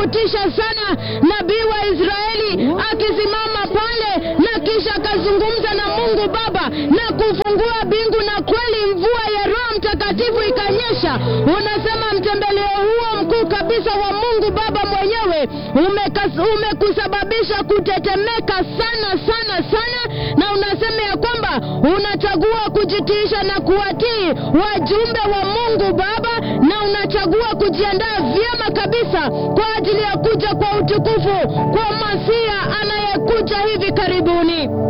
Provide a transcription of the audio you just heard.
kutisha sana, nabii wa Israeli akisimama pale na kisha akazungumza na Mungu Baba na kufungua bingu, na kweli mvua ya Roho Mtakatifu ikanyesha. Unasema mtembeleo huo mkuu kabisa wa Mungu Baba mwenyewe umekas- umekusababisha kutetemeka sana sana sana, na unasema ya kwamba unachagua kujitiisha na kuwatii wajumbe wa Mungu Baba, na unachagua kujiandaa vyema kabisa kwa ajili ya kuja kwa utukufu kwa Masia anayekuja hivi karibuni.